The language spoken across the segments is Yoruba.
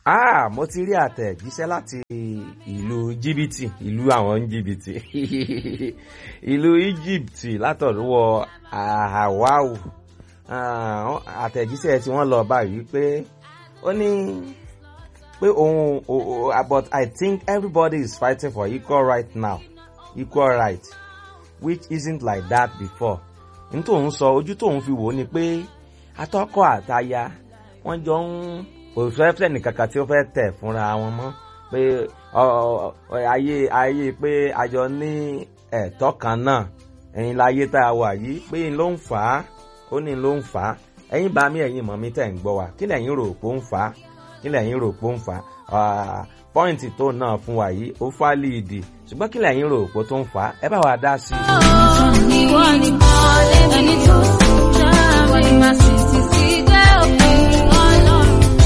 Ah, mo ti rí àtẹ̀jíṣẹ́ láti ìlú jìbìtì ìlú àwọn jìbìtì ìlú Egypt látọ̀dúwọ̀ Ahawau àtẹ̀jíṣẹ́ tí wọ́n lọ báyìí pé ó ní pé òun but I think everybody is fighting for equal right now equal right which isn't like that before n tóun sọ ojú tóun fi wò ó ni pé atọ́kọ àtaya wọ́n jọ ń òṣèlú nìkankan tí ó fẹ́ tẹ̀ fúnra wọn mọ́ pé ayé ayé pé àjọ ní ẹ̀tọ́ kan náà ẹ̀yin láyé tá a wà yìí pé n ló ń fà á ó ní ló ń fà á ẹ̀yin bá mi ẹ̀yin mọ̀ mi tẹ̀ ń gbọ́ wa kí lẹ̀yin rò pé ó ń fà á kí lẹ̀yin rò pé ó ń fà á pọ́ìntì tó náà fún wa yìí ó fà líìdì ṣùgbọ́n kí lẹ̀yin rò pé tó ń fà á ẹ bá wa dá sí i. ìwọ ni ẹni tó sùn náà ìwọ ni màá sì ti sí dé òpin ọlọ́run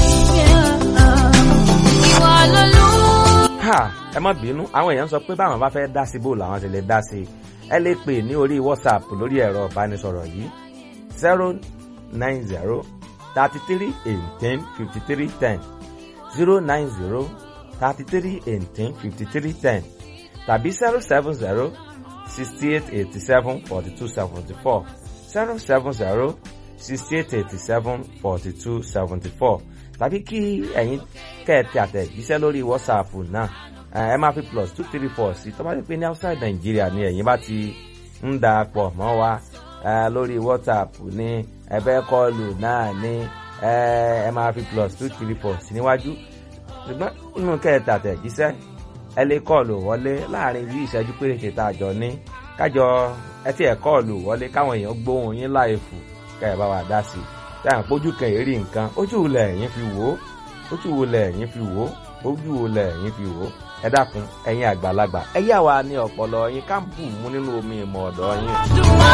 ìwọ lolú. ha ẹ má bínú àwọn èèyàn sọ pé báwọn bá fẹ́ dá sí bò làwọn ti lè dá sí ẹ lè pè ní orí whatsapp lórí ẹ̀rọ ìbánisọ̀rọ̀ yìí zero nine zero thirty three eighteen fifty three ten zero nine zero thirty three eighteen fifty three ten tàbí zero seven zero sixty eight eighty seven forty two seventy four zero seven zero sixty eight eighty seven forty two seventy four tàbí kí ẹ̀yin kẹ́ẹ̀tì àtẹ̀jíṣẹ́ lórí whatsapp náà ẹ máa fi plus two three four sí tó bá ti pé ní outside Nigeria ni ẹ̀yin bá ti ń da pọ̀ mọ́ wa lórí whatsapp ní ẹ̀bẹ̀ kọlù náà ní ẹ máa fi plus two three four sí níwájú ṣùgbọ́n inú kẹ́ẹ̀tì àtẹ̀jíṣẹ́ ẹ lè kọlù wọlé láàrin bí ìṣẹ́jú péréte tá a jọ ní kájọ ẹ tí ẹ kọlù wọlé káwọn èèyàn gbóhùn yín láìfù kẹ́ ẹ bá wa dá sí i táyà pójú kan èrí nǹkan ojú wo lẹ̀yin fi wò ó ojú wo lẹ̀yin fi wò ó ojú wo lẹ̀yin fi wò ó ẹ dákun ẹ̀yin àgbàlagbà ẹ yà wá ní ọpọlọ yín ká bù mú nínú omi ìmọ̀ ọ̀dọ̀ yín. Dùnmọ́